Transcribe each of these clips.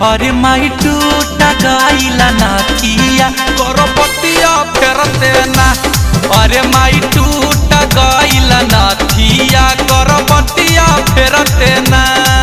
अरे माई टूटा गईला नाथिया करपतिया फेरते ना अरे माई टूटा गईला नाथिया करपतिया फेरते ना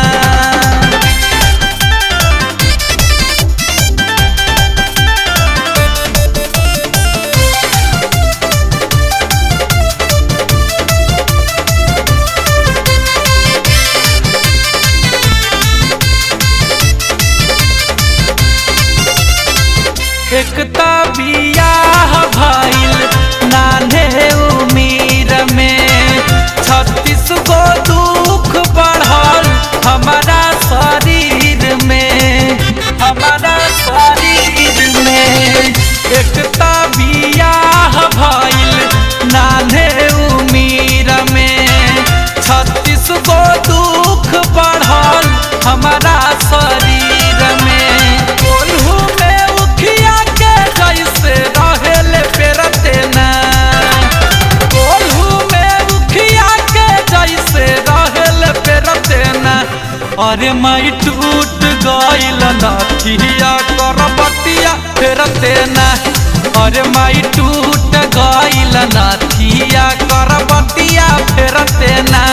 एकता बियाह भइल नान्हे उमीर में छत्तीस गो दुख बढ़ल हमारा शरीर में हमारा शरीर में एकता बियाह भइल नान्हे उमीर में छत्तीस गो दुख बढ़ल हमारा शरीर में कोल्हू में उखिया के जैसे रहेले पेरते ना कोल्हू में उखिया के जैसे रहेले पेरते ना अरे माई टूट गइल नाथिया करबतिया फेरते ना अरे माई टूट गइल नाथिया करबतिया फेरते ना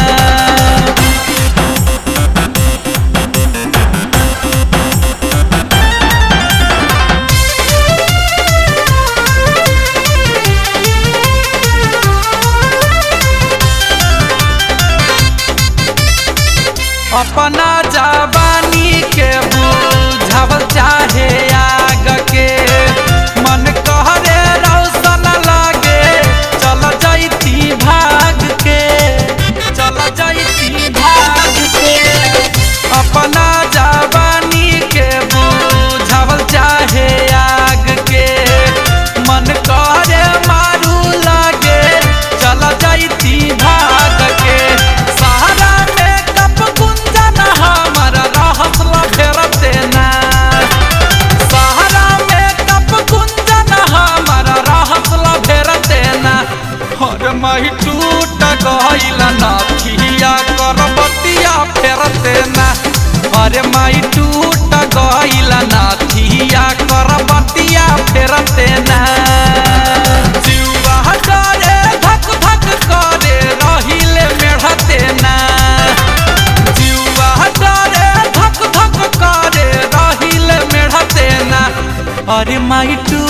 अपना जवानी के बुझावल चाहे आग के मन कहरे रौशन लागे चल जैती भाग के चल जैती भाग के अपना जवानी के बुझावल चाहे आग के मन कहरे मारू लागे चल जैती भाग के सहारा में कप गुंजन हमर रहसल फेरते ना सहारा में कप गुंजन हमर रहसल फेरते ना हर माही टूट गइल नाथिया करबतिया फेरते ना अरे माई टूट गइल नाथिया करबतिया फेरते ना जीवा डरे धक धक करे रहिले मेढ़ते ना जीवा डरे धक धक करे रहिले मेढ़ते ना अरे माई टू